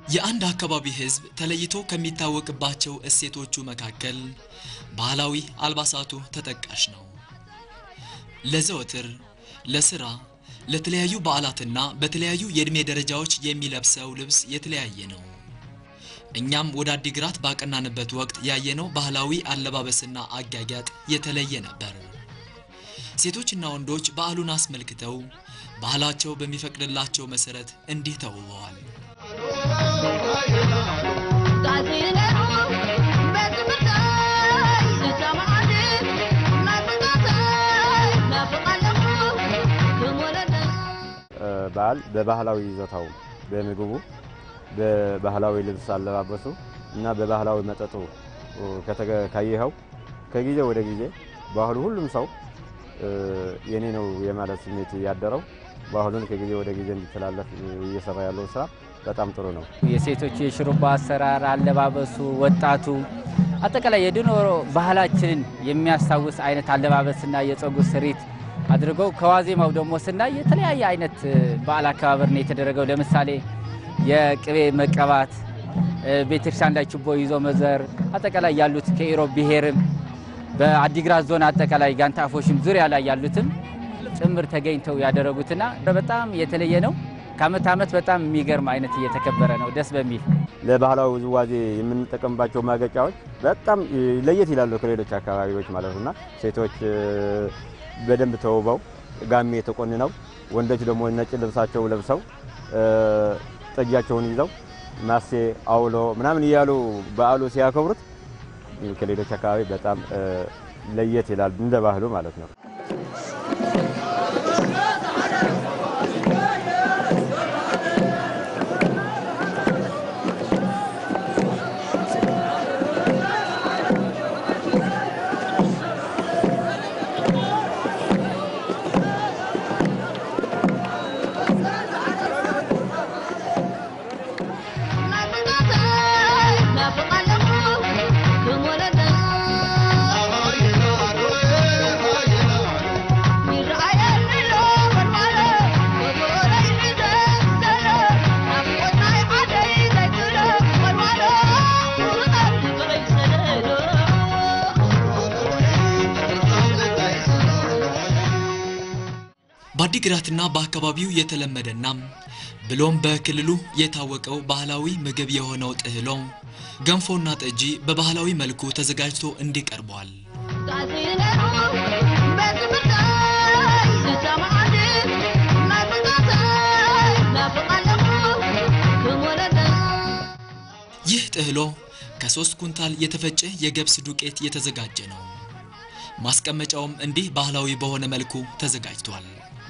የአንድ አካባቢ ሕዝብ ተለይቶ ከሚታወቅባቸው እሴቶቹ መካከል ባህላዊ አልባሳቱ ተጠቃሽ ነው። ለዘወትር፣ ለስራ፣ ለተለያዩ በዓላትና በተለያዩ የዕድሜ ደረጃዎች የሚለብሰው ልብስ የተለያየ ነው። እኛም ወደ አዲግራት ባቀናንበት ወቅት ያየነው ባህላዊ አለባበስና አጋጋጥ የተለየ ነበር። ሴቶችና ወንዶች በዓሉን አስመልክተው ባህላቸው በሚፈቅድላቸው መሰረት እንዲህ ተውበዋል። በዓል በባህላዊ ይዞታው በምግቡ በባህላዊ ልብስ አለባበሱ እና በባህላዊ መጠጡ ካየኸው ከጊዜ ወደ ጊዜ ባህሉ ሁሉም ሰው የኔ ነው የማለት ስሜት ያደረው ባህሉን ከጊዜ ወደ ጊዜ እንዲተላለፍ እየሰራ ያለው ስራ በጣም ጥሩ ነው። የሴቶች የሽሩባ አሰራር፣ አለባበሱ፣ ወጣቱ አጠቃላይ የድሮ ባህላችንን የሚያስታውስ አይነት አለባበስና የፀጉር ስሪት አድርገው ከዋዜማው ደግሞ ስናይ የተለያየ አይነት በዓል አከባበር ነው የተደረገው። ለምሳሌ የቅቤ መቀባት፣ ቤተክርስቲያን ላይ ችቦ ይዞ መዘር፣ አጠቃላይ ያሉት ከኢሮብ ብሔርም በአዲግራት ዞን አጠቃላይ ጋንታ አፎሽም ዙሪያ ላይ ያሉትም ጭምር ተገኝተው ያደረጉትና በጣም የተለየ ነው። ከአመት ዓመት በጣም የሚገርም አይነት እየተከበረ ነው፣ ደስ በሚል ለባህላዊ ውዝዋዜ የምንጠቀምባቸው ማገጫዎች በጣም ለየት ይላሉ ከሌሎች አካባቢዎች ማለት እና ሴቶች በደንብ ተውበው ጋሜ ተቆንነው ወንዶች ደግሞ ነጭ ልብሳቸው ለብሰው ጠጃቸውን ይዘው ማሴ አውሎ ምናምን እያሉ በዓሉ ሲያከብሩት ከሌሎች አካባቢ በጣም ለየት ይላል እንደ ባህሉ ማለት ነው። በአዲግራትና በአካባቢው የተለመደና ብሎም በክልሉ የታወቀው ባህላዊ ምግብ የሆነው ጥህሎ ገንፎና ጠጂ በባህላዊ መልኩ ተዘጋጅቶ እንዲህ ቀርቧል። ይህ ጥህሎ ከሶስት ኩንታል የተፈጨ የገብስ ዱቄት የተዘጋጀ ነው። ማስቀመጫውም እንዲህ ባህላዊ በሆነ መልኩ ተዘጋጅቷል።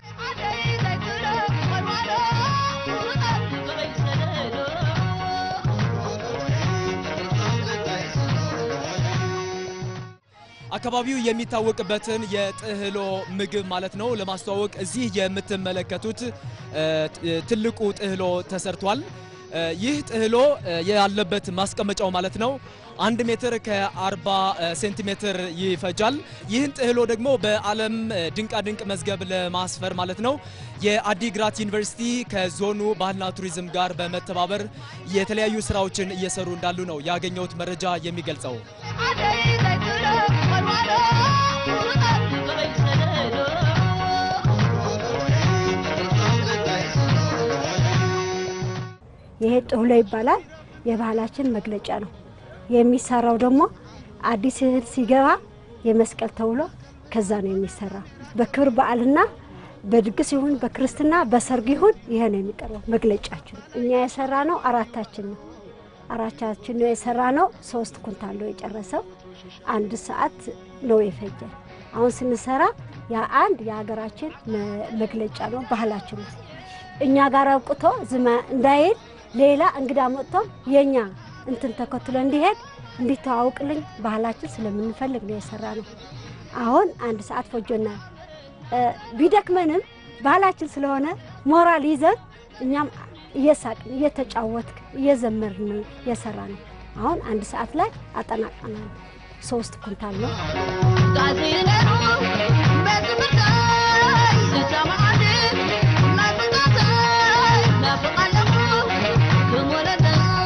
አካባቢው የሚታወቅበትን የጥህሎ ምግብ ማለት ነው ለማስተዋወቅ እዚህ የምትመለከቱት ትልቁ ጥህሎ ተሰርቷል። ይህ ጥህሎ ያለበት ማስቀመጫው ማለት ነው አንድ ሜትር ከ40 ሴንቲሜትር ይፈጃል። ይህን ጥህሎ ደግሞ በዓለም ድንቃድንቅ መዝገብ ለማስፈር ማለት ነው የአዲግራት ዩኒቨርሲቲ ከዞኑ ባህልና ቱሪዝም ጋር በመተባበር የተለያዩ ስራዎችን እየሰሩ እንዳሉ ነው ያገኘሁት መረጃ የሚገልጸው። ይሄ ጥህሎ ይባላል። የባህላችን መግለጫ ነው። የሚሰራው ደግሞ አዲስ እህል ሲገባ የመስቀል ተውሎ ከዛ ነው የሚሰራው። በክብር በዓልና በድግስ ይሁን በክርስትና በሰርግ ይሁን ይሄ ነው የሚቀርበው መግለጫችን። እኛ የሰራ ነው አራታችን ነው አራታችን ነው የሰራ ነው። ሶስት ኩንታል ነው የጨረሰው። አንድ ሰዓት ነው የፈጀ። አሁን ስንሰራ ያ አንድ የሀገራችን መግለጫ ነው፣ ባህላችን ነው። እኛ ጋር አብቅቶ ዝማ እንዳይል ሌላ እንግዳ መጥቶ የኛ እንትን ተከትሎ እንዲሄድ እንዲተዋውቅልኝ ባህላችን ስለምንፈልግ ነው የሰራ ነው። አሁን አንድ ሰዓት ፈጆናል። ቢደክመንም ባህላችን ስለሆነ ሞራል ይዘን እኛም እየሳቅን እየተጫወትክ እየዘመርን የሰራ ነው። አሁን አንድ ሰዓት ላይ አጠናቀናል። ሶስት ኩንታል ነው። Thank you.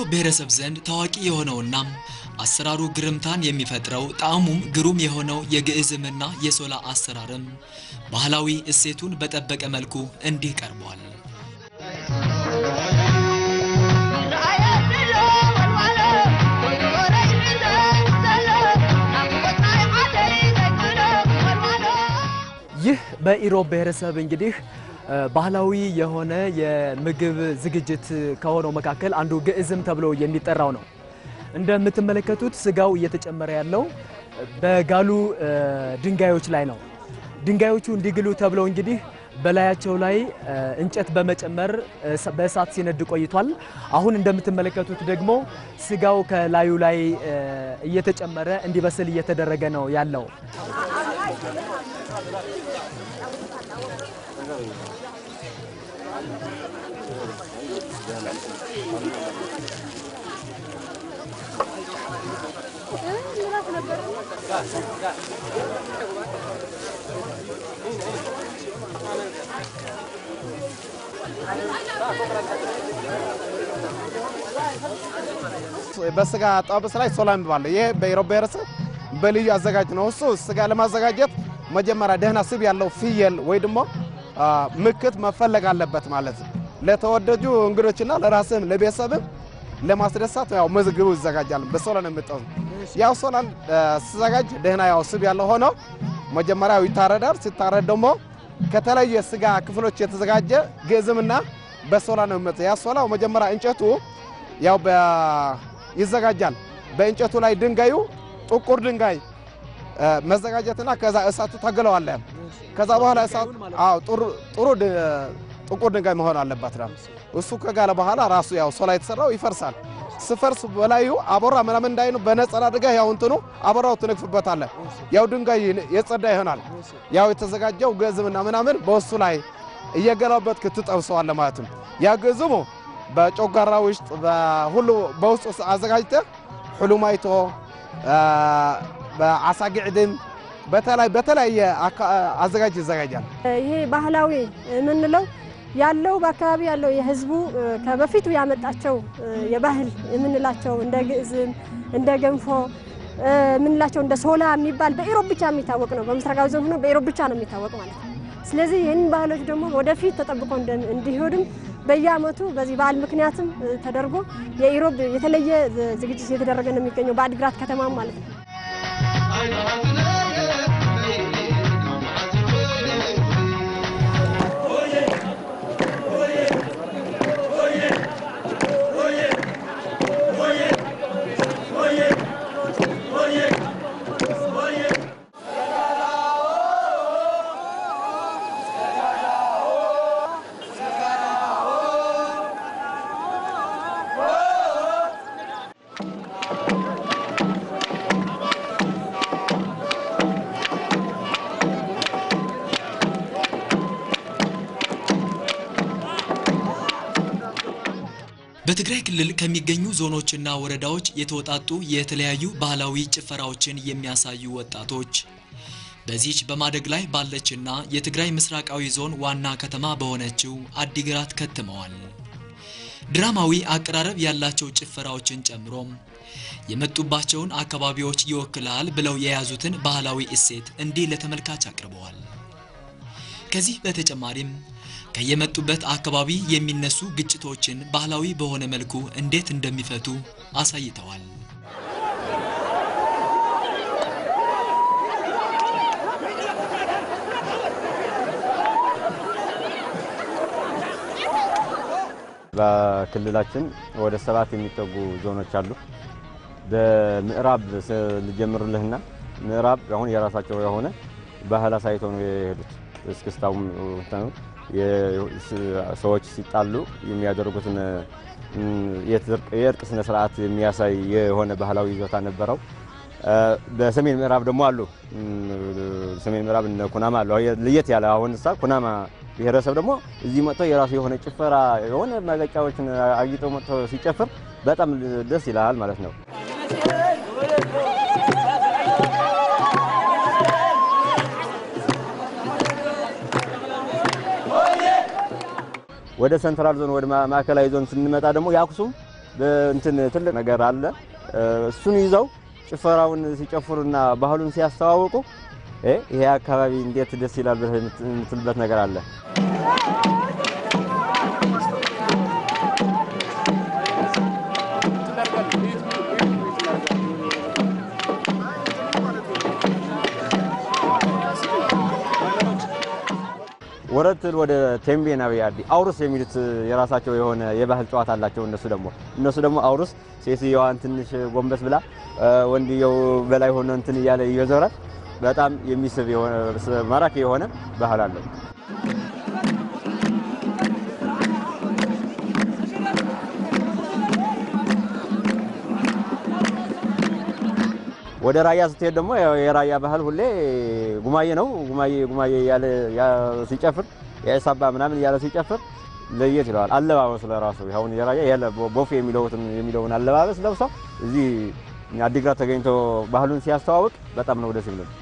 ብሔረሰብ ዘንድ ታዋቂ የሆነውና አሰራሩ ግርምታን የሚፈጥረው ጣዕሙም ግሩም የሆነው የግዕዝምና የሶላ አሰራርም ባህላዊ እሴቱን በጠበቀ መልኩ እንዲህ ቀርቧል። ይህ በኢሮብ ብሔረሰብ እንግዲህ ባህላዊ የሆነ የምግብ ዝግጅት ከሆነው መካከል አንዱ ግዕዝም ተብሎ የሚጠራው ነው። እንደምትመለከቱት ስጋው እየተጨመረ ያለው በጋሉ ድንጋዮች ላይ ነው። ድንጋዮቹ እንዲግሉ ተብለው እንግዲህ በላያቸው ላይ እንጨት በመጨመር በእሳት ሲነድ ቆይቷል። አሁን እንደምትመለከቱት ደግሞ ስጋው ከላዩ ላይ እየተጨመረ እንዲበስል እየተደረገ ነው ያለው። በስጋ ጠብስ ላይ ሶላ የሚባለው ይሄ በኢሮብ ብሔረሰብ በልዩ አዘጋጅ ነው። እሱ ስጋ ለማዘጋጀት መጀመሪያ ደህና ስብ ያለው ፍየል ወይ ደግሞ ምክት መፈለግ አለበት ማለት ነው። ለተወደጁ እንግዶችና ለራስም ለቤተሰብም ለማስደሳት ያው ምግቡ ይዘጋጃል። በሶላ ነው የምጠው። ያው ሶላን ሲዘጋጅ ደህና ያው ስብ ያለው ሆኖ መጀመሪያው ይታረዳል። ሲታረድ ደግሞ ከተለየ ስጋ ክፍሎች የተዘጋጀ ግዕዝምና በሶላ ነው የሚመጣው። ያ ሶላው መጀመሪያ እንጨቱ ያው ይዘጋጃል። በእንጨቱ ላይ ድንጋዩ ጥቁር ድንጋይ መዘጋጀትና ከዛ እሳቱ ታገለዋለ። ከዛ በኋላ እሳቱ አዎ ጥሩ ጥቁር ድንጋይ መሆን አለበት ነው። እሱ ከጋለ በኋላ ራሱ ያው ሶላ የተሰራው ይፈርሳል። ስፈርስ በላዩ አቦራ ምናምን እንዳይኑ በነጸላ አድርገህ ያው እንትኑ አቦራው ትነግፍበታለህ። ያው ድንጋይ የጸዳ ይሆናል። ያው የተዘጋጀው ግዕዝምና ምናምን በእሱ ላይ እየገለበጥክ ትጠብሰዋለህ ማለት ነው። ያ ግዕዝሙ በጮጋራ ውስጥ በሁሉ በውስጡ አዘጋጅተህ ሕሉማይቶ በዓሳ ግዕድም በተለያየ አዘጋጅ ይዘጋጃል። ይሄ ባህላዊ የምንለው ያለው በአካባቢ ያለው የህዝቡ ከበፊቱ ያመጣቸው የባህል የምንላቸው እንደ ግዕዝም እንደ ገንፎ የምንላቸው እንደ ሶላ የሚባል በኢሮብ ብቻ የሚታወቅ ነው። በምስራቃዊ ዞን ሆኖ በኢሮብ ብቻ ነው የሚታወቅ ማለት ነው። ስለዚህ ይህንን ባህሎች ደግሞ ወደፊት ተጠብቆ እንዲሄዱም በየዓመቱ በዚህ በዓል ምክንያትም ተደርጎ የኢሮብ የተለየ ዝግጅት እየተደረገ ነው የሚገኘው በአዲግራት ከተማ ማለት ነው። በትግራይ ክልል ከሚገኙ ዞኖችና ወረዳዎች የተወጣጡ የተለያዩ ባህላዊ ጭፈራዎችን የሚያሳዩ ወጣቶች በዚች በማደግ ላይ ባለችና የትግራይ ምስራቃዊ ዞን ዋና ከተማ በሆነችው አዲግራት ከትመዋል። ድራማዊ አቀራረብ ያላቸው ጭፈራዎችን ጨምሮም የመጡባቸውን አካባቢዎች ይወክላል ብለው የያዙትን ባህላዊ እሴት እንዲህ ለተመልካች አቅርበዋል። ከዚህ በተጨማሪም ከየመጡበት አካባቢ የሚነሱ ግጭቶችን ባህላዊ በሆነ መልኩ እንዴት እንደሚፈቱ አሳይተዋል። በክልላችን ወደ ሰባት የሚጠጉ ዞኖች አሉ። በምዕራብ ልጀምርልህና ምዕራብ አሁን የራሳቸው የሆነ ባህል አሳይተው ነው የሄዱት። እስክስታውም ሰዎች ሲጣሉ የሚያደርጉትን የእርቅ ስነ ስርዓት የሚያሳይ የሆነ ባህላዊ ይዞታ ነበረው። በሰሜን ምዕራብ ደግሞ አሉ። ሰሜን ምዕራብ እነ ኩናማ አሉ። ለየት ያለ አሁን እሳ ኩናማ ብሔረሰብ ደግሞ እዚህ መጥቶ የራሱ የሆነ ጭፈራ የሆነ መገጫዎችን አጊጠው መጥቶ ሲጨፍር በጣም ደስ ይላል ማለት ነው። ወደ ሰንትራል ዞን ወደ ማዕከላዊ ዞን ስንመጣ ደግሞ የአክሱም በእንትን ትልቅ ነገር አለ። እሱን ይዘው ጭፈራውን ሲጨፍሩና ባህሉን ሲያስተዋውቁ ይሄ አካባቢ እንዴት ደስ ይላል ብለህ የምትልበት ነገር አለ። ወረትል ወደ ቴምቤና ቢያዲ አውሩስ የሚሉት የራሳቸው የሆነ የባህል ጨዋታ አላቸው። እነሱ ደግሞ እነሱ ደግሞ አውሩስ ሴትዮዋን ትንሽ ጎንበስ ብላ ወንድየው በላይ ሆኖ እንትን እያለ እየዞረ በጣም የሚስብ የሆነ ማራኪ የሆነ ባህል አለው። ወደ ራያ ስትሄድ ደግሞ የራያ ባህል ሁሌ ጉማዬ ነው። ጉማዬ ጉማዬ እያለ ሲጨፍር የሳባ ምናምን እያለ ሲጨፍር ለየት ይለዋል። አለባበሱ ለራሱ አሁን የራያ ያለ ቦፌ የሚለውን አለባበስ ለብሰው እዚህ አዲግራት ተገኝቶ ባህሉን ሲያስተዋውቅ በጣም ነው ደስ ይላል።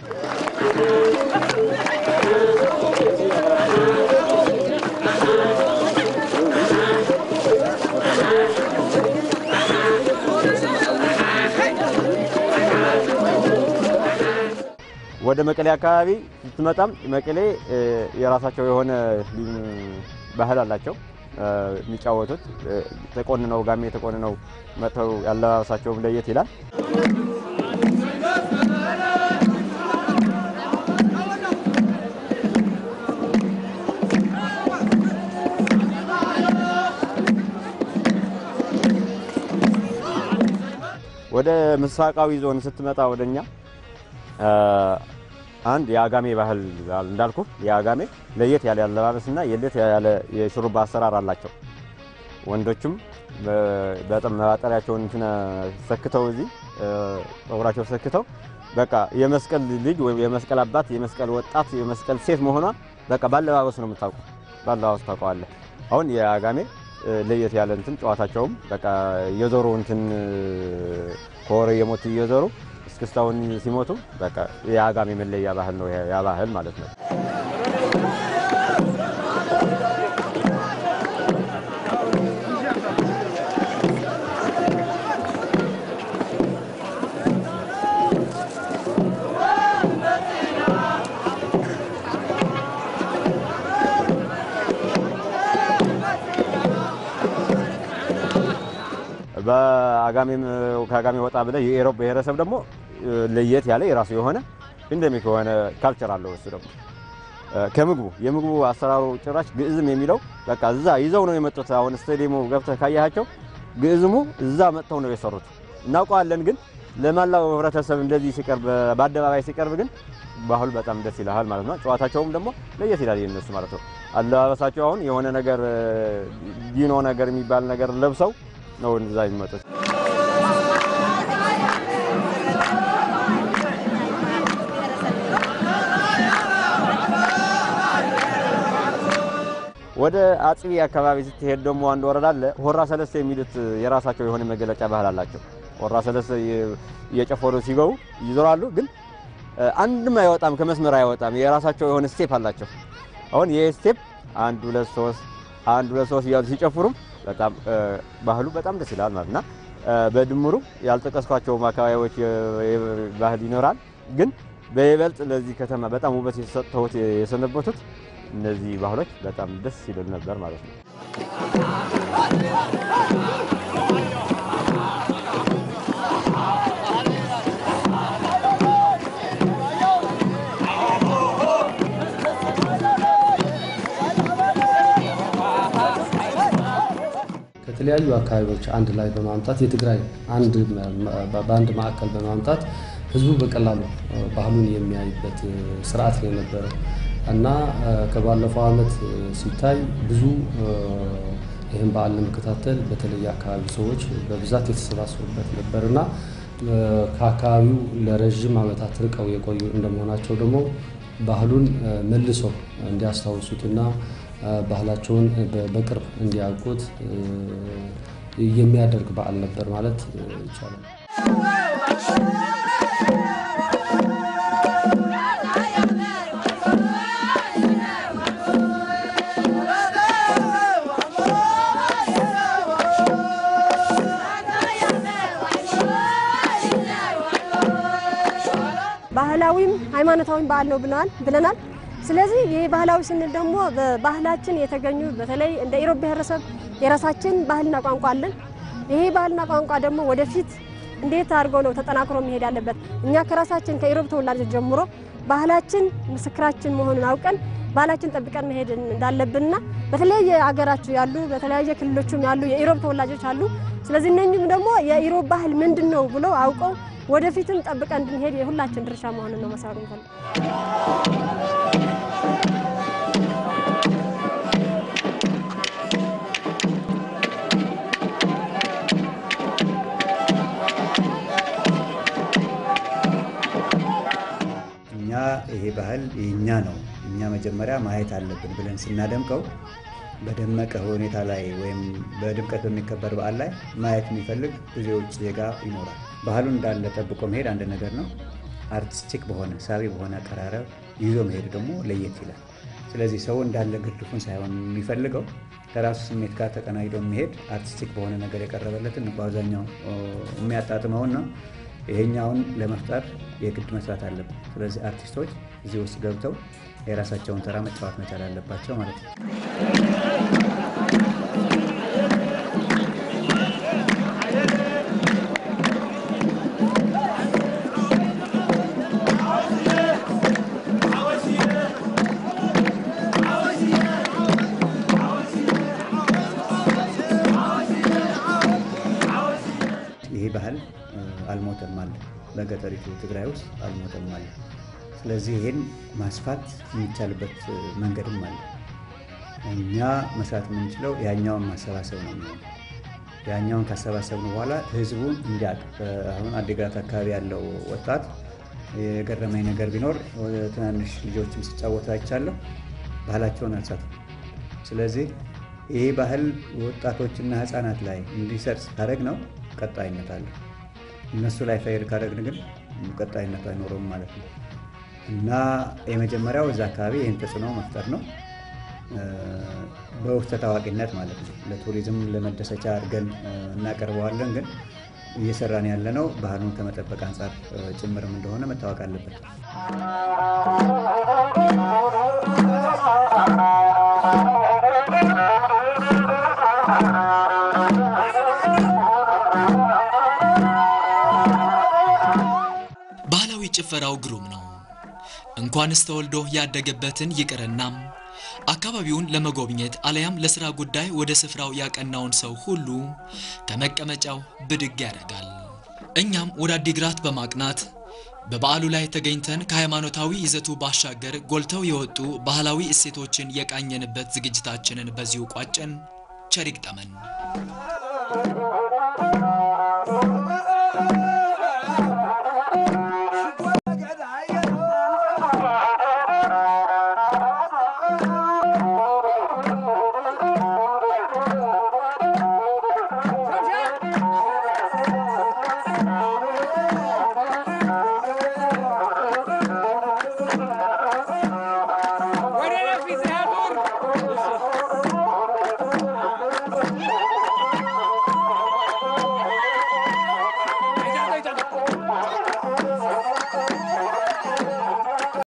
ወደ መቀሌ አካባቢ ስትመጣም መቀሌ የራሳቸው የሆነ ባህል አላቸው። የሚጫወቱት ተቆንነው ጋሜ ተቆንነው መጥተው ያለባበሳቸውም ለየት ይላል። ወደ ምስራቃዊ ዞን ስትመጣ ወደኛ አንድ የአጋሜ ባህል እንዳልኩ የአጋሜ ለየት ያለ አለባበስና የለት ያለ የሹሩባ አሰራር አላቸው። ወንዶችም በጣም መባጠሪያቸውን እንትን ሰክተው እዚህ ፀጉራቸው ሰክተው በቃ የመስቀል ልጅ ወይም የመስቀል አባት፣ የመስቀል ወጣት፣ የመስቀል ሴት መሆኗ በቃ ባለባበስ ነው የምታውቁ። ባለባበስ ታውቀዋለህ። አሁን የአጋሜ ለየት ያለ እንትን ጨዋታቸውም በቃ እየዞሩ እንትን ከወረ የሞት እየዞሩ እስክስታውን ሲሞቱ በቃ የአጋሜ መለያ ባህል ነው ያ ባህል ማለት ነው። በአጋሜም ከአጋሜ ወጣ ብለህ የኢሮብ ብሔረሰብ ደግሞ ለየት ያለ የራሱ የሆነ ኢንደሚክ የሆነ ካልቸር አለው። እሱ ደግሞ ከምግቡ የምግቡ አሰራሩ ጭራሽ ግዕዝም የሚለው በቃ እዛ ይዘው ነው የመጡት። አሁን ስቴዲየሙ ገብተህ ካያቸው ግዕዝሙ እዛ መጥተው ነው የሰሩት። እናውቀዋለን፣ ግን ለመላው ህብረተሰብ እንደዚህ ሲቀርብ በአደባባይ ሲቀርብ ግን ባህሉ በጣም ደስ ይልሃል ማለት ነው። ጨዋታቸውም ደግሞ ለየት ይላል የነሱ ማለት ነው። አለባበሳቸው አሁን የሆነ ነገር ዲኖ ነገር የሚባል ነገር ለብሰው ነው እዛ የሚመጡት። ወደ አጽቢ አካባቢ ስትሄድ ደግሞ አንድ ወረዳ አለ። ሆራ ሰለስተ የሚሉት የራሳቸው የሆነ መገለጫ ባህል አላቸው። ሆራ ሰለስተ እየጨፈሩ ሲገቡ ይዞራሉ፣ ግን አንድም አይወጣም፣ ከመስመር አይወጣም። የራሳቸው የሆነ ስቴፕ አላቸው። አሁን ይህ ስቴፕ አንድ ሁለት ሶስት አንድ ሁለት ሶስት እያሉ ሲጨፍሩም በጣም ባህሉ በጣም ደስ ይላል ማለት እና በድምሩ ያልጠቀስኳቸውም አካባቢዎች ባህል ይኖራል፣ ግን በይበልጥ ለዚህ ከተማ በጣም ውበት የሰጠሁት የሰነበቱት እነዚህ ባህሎች በጣም ደስ ይሉን ነበር ማለት ነው። ከተለያዩ አካባቢዎች አንድ ላይ በማምጣት የትግራይ አንድ በአንድ ማዕከል በማምጣት ህዝቡ በቀላሉ ባህሉን የሚያይበት ስርዓት ነው የነበረው እና ከባለፈው ዓመት ሲታይ ብዙ ይህን በዓል ለመከታተል በተለየ አካባቢ ሰዎች በብዛት የተሰባሰቡበት ነበር እና ከአካባቢው ለረዥም ዓመታት ርቀው የቆዩ እንደመሆናቸው ደግሞ ባህሉን መልሰው እንዲያስታውሱትና ባህላቸውን በቅርብ እንዲያውቁት የሚያደርግ በዓል ነበር ማለት ይቻላል። ባህላዊም ሃይማኖታዊም በዓል ነው ብለናል ብለናል። ስለዚህ ይህ ባህላዊ ስንል ደግሞ በባህላችን የተገኙ በተለይ እንደ ኢሮብ ብሔረሰብ የራሳችን ባህልና ቋንቋ አለን። ይሄ ባህልና ቋንቋ ደግሞ ወደፊት እንዴት አድርጎ ነው ተጠናክሮ መሄድ ያለበት? እኛ ከራሳችን ከኢሮብ ተወላጆች ጀምሮ ባህላችን ምስክራችን መሆኑን አውቀን ባህላችን ጠብቀን መሄድ እንዳለብንና በተለያየ አገራችሁ ያሉ በተለያየ ክልሎችም ያሉ የኢሮብ ተወላጆች አሉ። ስለዚህ እነኝም ደግሞ የኢሮብ ባህል ምንድን ነው ብለው አውቀው ወደፊትም ጠብቀን እንድንሄድ የሁላችን ድርሻ መሆኑን ነው መሳሩ እንፈልግ እኛ ይሄ ባህል የእኛ ነው፣ እኛ መጀመሪያ ማየት አለብን ብለን ስናደምቀው በደመቀ ሁኔታ ላይ ወይም በድምቀት በሚከበር በዓል ላይ ማየት የሚፈልግ ብዙ የውጭ ዜጋ ይኖራል። ባህሉን እንዳለ ጠብቆ መሄድ አንድ ነገር ነው። አርቲስቲክ በሆነ ሳቢ በሆነ አቀራረብ ይዞ መሄድ ደግሞ ለየት ይላል። ስለዚህ ሰው እንዳለ ግርድፉን ሳይሆን የሚፈልገው ከራሱ ስሜት ጋር ተቀናይዶ የሚሄድ አርቲስቲክ በሆነ ነገር የቀረበለትን በአብዛኛው የሚያጣጥመውን ነው። ይሄኛውን ለመፍጠር የግድ መስራት አለብን። ስለዚህ አርቲስቶች እዚህ ውስጥ ገብተው የራሳቸውን ተራ መጫወት መቻል አለባቸው ማለት ነው። ይሄ ባህል አልሞተም አለ። በገጠሪቱ ትግራይ ውስጥ አልሞተም አለ። ስለዚህ ይህን ማስፋት የሚቻልበት መንገድም አለ። እኛ መስራት የምንችለው ያኛውን ማሰባሰብ ነው የሚሆነው። ያኛውን ካሰባሰብን በኋላ ህዝቡን እንዲያውቅ አሁን አዲግራት አካባቢ ያለው ወጣት የገረመኝ ነገር ቢኖር ትናንሽ ልጆችም ሲጫወቱ አይቻለሁ። ባህላቸውን አልሳቱም። ስለዚህ ይህ ባህል ወጣቶችና ህፃናት ላይ እንዲሰርጽ ካደረግ ነው ቀጣይነት አለ። እነሱ ላይ ፈይድ ካደረግን ግን ቀጣይነት አይኖረውም ማለት ነው እና የመጀመሪያው እዛ አካባቢ ይህን ተጽዕኖ መፍጠር ነው በውስጠ ታዋቂነት ማለት ነው። ለቱሪዝም ለመደሰቻ አድርገን እናቀርበዋለን። ግን እየሰራን ያለነው ባህሉን ከመጠበቅ አንጻር ጭምርም እንደሆነ መታወቅ አለበት። ባህላዊ ጭፈራው ግሩም ነው። እንኳንስ ተወልዶ ያደገበትን ይቅርና አካባቢውን ለመጎብኘት አለያም ለስራ ጉዳይ ወደ ስፍራው ያቀናውን ሰው ሁሉ ከመቀመጫው ብድግ ያደርጋል። እኛም ወደ አዲግራት በማቅናት በበዓሉ ላይ ተገኝተን ከሃይማኖታዊ ይዘቱ ባሻገር ጎልተው የወጡ ባህላዊ እሴቶችን የቃኘንበት ዝግጅታችንን በዚሁ ቋጨን። ቸር ይግጠመን።